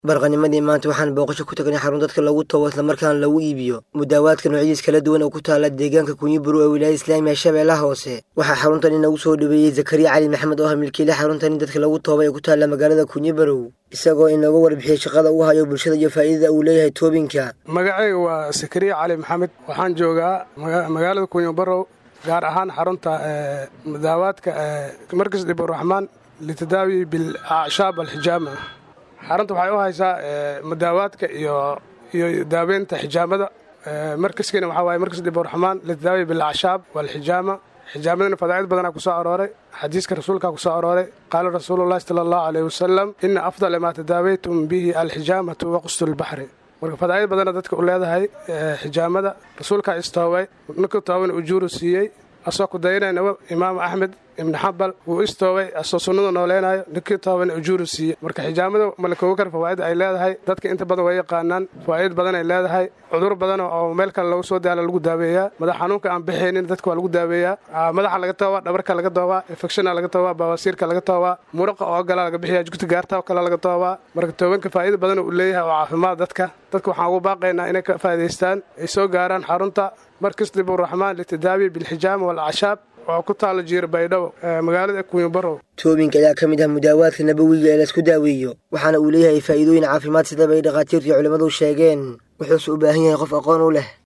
barqanimadii maanta waxaan booqasho ku tagnay xarun dadka lagu tago islamarkaana lagu iibiyo mudaawaadka noocyadiis kala duwan oo ku taala deegaanka kunyiburu ee wilaayada islaamiga shabeellaha hoose waxaa xaruntani nagu soo dhaweeyey zakariya cali maxamed oo ah milkiile xaruntani dadka lagu tooba ee ku taalla magaalada kunyibarow isagoo inooga warbixiyey shaqada uu hayo bulshada iyo faa'iidada uu leeyahay toobinka magacayga waa zakariya cali maxamed waxaan joogaa magaalada kunyibarow gaar ahaan xarunta mudaawaadka markas dhiburaxmaan litadaawi bilacshaab alxijaama xarunta waxay u haysaa mudaawaadka iyo iyo daaweynta xijaamada markaskiina waxaa waaye markas dhiburaxmaan litadaawi bilacshaab walxijaama xijaamadana fadaa'id badanaa ku soo arooray xadiiska rasuulkaa ku soo arooray qaala rasuulullahi sala allahu caleyhi wasalam ina afdala maa tadaawaytum bihi alxijaamatu waqstu lbaxri marka fadaa'id badana dadka u leedahay xijaamada rasuulkaa istoobay ninka tooban ujuuru siiyey asoo ku dayanayna imaam axmed ibni xambal wuu istoobay asoo sunnada nooleynayo ninkii tooban ujuuru siiyey marka xijaamada malakooga kar fawaa'id ay leedahay dadka inta badan way yaqaanaan fawaa'id badan ay leedahay cudur badan oo meel kale lagu soo daala lagu daaweeyaa madax xanuunka aan bixaynin dadka waa lagu daaweeyaa madaxa laga toobaa dhabarka laga toobaa infectiona laga toobaa baawasiirka laga toobaa muraqa oo gala laga bixiya jugta gaarta oo kale laga toobaa marka toobanka faa'ida badan uu leeyahay oo caafimaad dadka dadka waxaan ugu baaqaynaa inay ka faa'idaystaan ay soo gaaraan xarunta markas diburaxmaan litadaawi bilxijaama walacashaab oo ku taalo jiir baydhabo magaalada kunyibarow toobinka ayaa ka mid ah mudaawaadka nabowiga ee laisku daaweeyo waxaana uu leeyahay faa'iidooyin caafimaad sidaba ay dhakhaatiirtu iyo culimmadu sheegeen wuxuuse u baahan yahay qof aqoon u leh